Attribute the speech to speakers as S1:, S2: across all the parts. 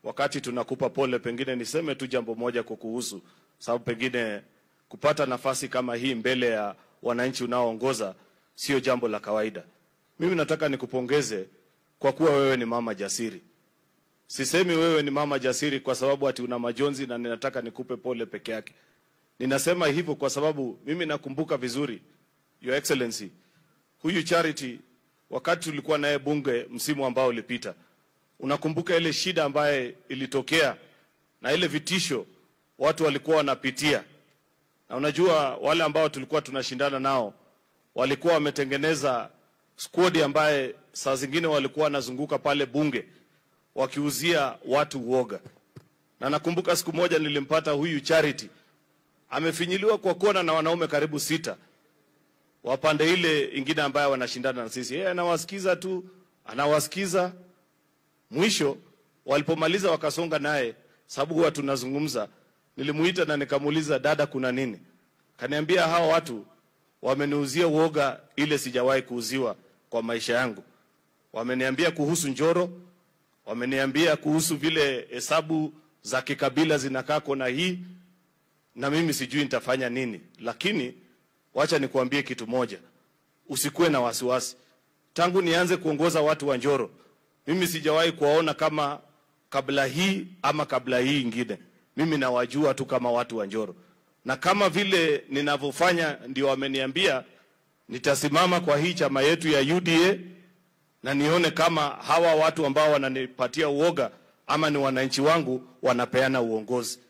S1: wakati tunakupa pole, pengine niseme tu jambo moja kukuhusu, sababu pengine kupata nafasi kama hii mbele ya wananchi unaoongoza sio jambo la kawaida. Mimi nataka nikupongeze kwa kuwa wewe ni mama jasiri. Sisemi wewe ni mama jasiri kwa sababu ati una majonzi na ninataka nikupe pole peke yake. Ninasema hivyo kwa sababu mimi nakumbuka vizuri, Your Excellency, huyu Charity wakati tulikuwa naye bunge msimu ambao ulipita, unakumbuka ile shida ambaye ilitokea na ile vitisho watu walikuwa wanapitia, na unajua wale ambao tulikuwa tunashindana nao walikuwa wametengeneza squad ambaye saa zingine walikuwa wanazunguka pale bunge wakiuzia watu uoga, na nakumbuka siku moja nilimpata huyu Charity amefinyiliwa kwa kona na wanaume karibu sita wapande ile ingine ambaye wanashindana na sisi. Yeye anawasikiza tu, anawasikiza. Mwisho walipomaliza wakasonga naye, sababu huwa tunazungumza. Nilimuita na nikamuuliza, dada, kuna nini? Kaniambia hawa watu wameniuzia uoga ile sijawahi kuuziwa kwa maisha yangu. Wameniambia kuhusu Njoro, wameniambia kuhusu vile hesabu za kikabila zinakaa kona hii, na mimi sijui nitafanya nini, lakini wacha nikuambie kitu moja, usikuwe na wasiwasi. Tangu nianze kuongoza watu wa Njoro, mimi sijawahi kuwaona kama kabla hii ama kabla hii ingine. Mimi nawajua tu kama watu wa Njoro, na kama vile ninavyofanya ndio wameniambia, nitasimama kwa hii chama yetu ya UDA na nione kama hawa watu ambao wananipatia uoga ama ni wananchi wangu wanapeana uongozi.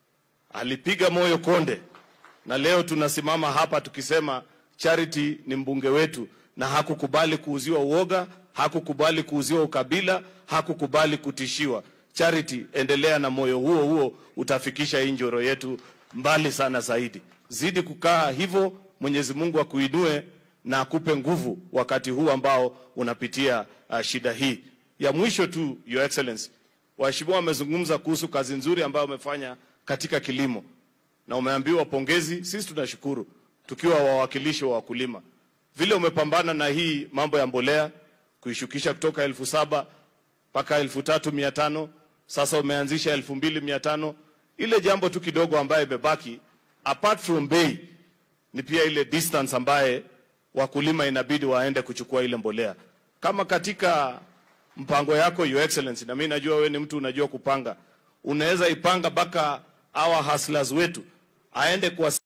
S1: Alipiga moyo konde na leo tunasimama hapa tukisema Charity ni mbunge wetu, na hakukubali kuuziwa uoga, hakukubali kuuziwa ukabila, hakukubali kutishiwa. Charity, endelea na moyo huo huo, utafikisha hii Njoro yetu mbali sana zaidi. Zidi kukaa hivyo, Mwenyezi Mungu akuinue na akupe nguvu wakati huu ambao unapitia uh, shida hii. Ya mwisho tu, Your Excellency, waheshimiwa wamezungumza kuhusu kazi nzuri ambayo umefanya katika kilimo na umeambiwa pongezi. Sisi tunashukuru tukiwa wawakilishi wa wakulima, vile umepambana na hii mambo ya mbolea kuishukisha kutoka elfu saba mpaka elfu tatu mia tano sasa umeanzisha elfu mbili mia tano Ile jambo tu kidogo ambaye imebaki apart from bei ni pia ile distance ambaye wakulima inabidi waende kuchukua ile mbolea. Kama katika mpango yako Your Excellency, na mimi najua wewe ni mtu unajua kupanga, unaweza ipanga mpaka hawa hustlers wetu aende kwa